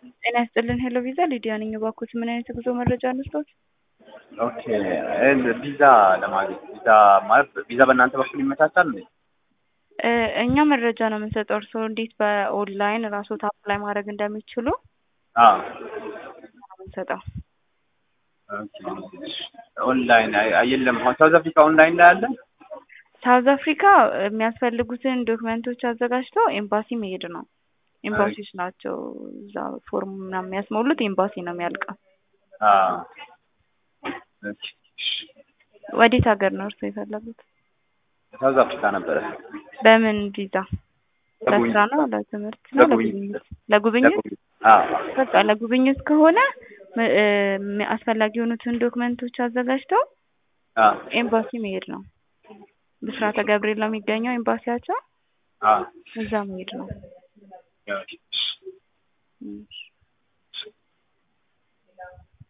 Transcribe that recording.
ጤና ይስጥልን ሄሎ ቪዛ ሊዲያ ነኝ። እባክዎት ምን አይነት የጉዞ መረጃ እንስጦት? ኦኬ ቪዛ ለማግኘት ቪዛ ማለት ቪዛ በእናንተ በኩል ይመቻቻል እንዴ? እ እኛ መረጃ ነው የምንሰጠው። እርስዎ እንዴት በኦንላይን ራስዎት አፕላይ ማድረግ እንደሚችሉ አዎ ነው የምንሰጠው። ኦኬ ኦንላይን አይ- የለም አሁን ሳውዝ አፍሪካ ኦንላይን ላይ አለ። ሳውዝ አፍሪካ የሚያስፈልጉትን ዶክመንቶች አዘጋጅተው ኤምባሲ መሄድ ነው። ኤምባሲዎች ናቸው እዛ ፎርም ምናምን የሚያስሞሉት ኤምባሲ ነው የሚያልቀው። አዎ ኦኬ ወዴት ሀገር ነው እርስዎ የፈለጉት? ሳውዝ አፍሪካ ነበረ። በምን ቪዛ? ለጉብኝት። ለስራ ነው ለትምህርት ነው ለጉብኝት። ለጉብኝት? ለጉብኝት ለጉብኝት። አዎ በቃ ለጉብኝት ከሆነ ም- እ ም- አስፈላጊ የሆኑትን ዶክመንቶች አዘጋጅተው አዎ ኤምባሲ መሄድ ነው። ብስራተ ገብርኤል ነው የሚገኘው ኤምባሲያቸው፣ አዎ እዛ መሄድ ነው። ኦኬ እሺ።